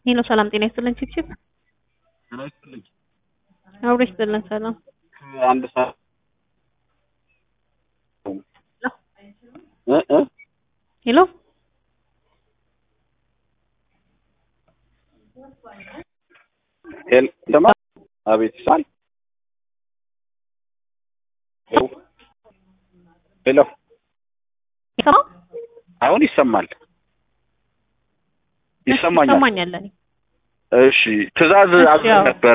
ሄሎ ሰላም ጤና ይስጥልን ቺፕቺፕ ጤና ይስጥልኝ። አብሮ ይስጥልን ሰላም አንድ ሰዓት እ እ ሄሎ ሄል ደማ አቤት ይሳል ሄሎ ሄሎ ይሰማ አሁን ይሰማል ይሰማኛል። ይሰማኛል እኔ እሺ ትዕዛዝ እሺ፣ አዘን አዎ። ነበረ።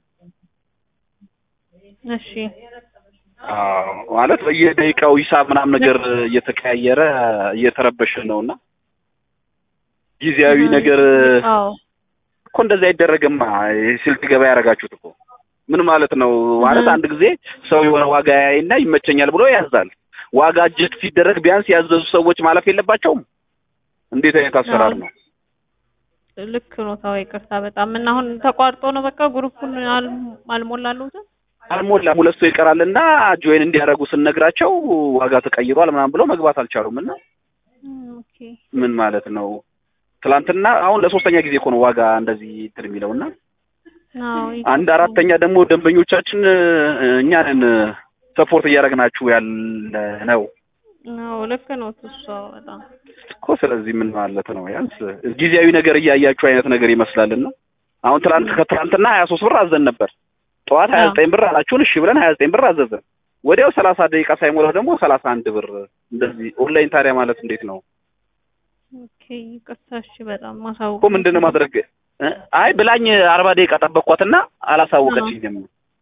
እሺ አዎ ማለት በየደቂቃው ሂሳብ ምናምን ነገር እየተቀያየረ እየተረበሽን ነው እና ጊዜያዊ ነገር አዎ እኮ እንደዚህ አይደረግማ። ስልክ ገበያ ያደረጋችሁት እኮ ምን ማለት ነው? ማለት እህ። አንድ ጊዜ ሰው የሆነ ዋጋ ያይና ይመቸኛል ብሎ ያዛል። ዋጋ እጅት ሲደረግ ቢያንስ ያዘዙ ሰዎች ማለፍ የለባቸውም? እንዴት አይነት አሰራር ነው? ልክ ነው። ታው ይቅርታ በጣም እና አሁን ተቋርጦ ነው በቃ ግሩፑን አል- አልሞላሉትም። አልሞላም። ሁለት ሰው ይቀራልና ጆይን እንዲያደርጉ ስንነግራቸው ዋጋ ተቀይሯል ምናምን ብሎ መግባት አልቻሉም። እና ኦኬ ምን ማለት ነው? ትላንትና አሁን ለሶስተኛ ጊዜ እኮ ነው ዋጋ እንደዚህ እንትን የሚለው እና አዎ አንድ አራተኛ ደግሞ ደንበኞቻችን እ፣ እኛንን ሰፖርት እያደረግናችሁ ያለ ነው አዎ ልክ ነው። እሷ በጣም እኮ። ስለዚህ ምን ማለት ነው? ያንስ ጊዜያዊ ነገር እያያችሁ አይነት ነገር ይመስላልና አሁን ትላንት ከትላንትና ሀያ ሶስት ብር አዘን ነበር። ጠዋት ሀያ ዘጠኝ ብር አላችሁን? እሺ ብለን ሀያ ዘጠኝ ብር አዘዘን። ወዲያው ሰላሳ ደቂቃ ሳይሞላ ደግሞ ሰላሳ አንድ ብር እንደዚህ ኦንላይን። ታዲያ ማለት እንዴት ነው ኦኬ ይቅርታ። እሺ በጣም ማሳወቅ እኮ ምንድን ነው ማድረግ? እ፣ አይ ብላኝ አርባ ደቂቃ ጠበቅኳትና አላሳወቀችኝም።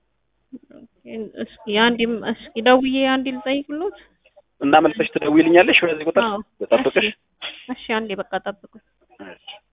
እስኪ አንዴም እስኪ ደውዬ አንዴ ልጠይቅሎት። እና መልሰሽ ትደውይልኛለሽ በዚህ ቁጥር አዎ ልጠብቅሽ? እሺ፣ እሺ አንዴ በቃ ጠብቁ። እሺ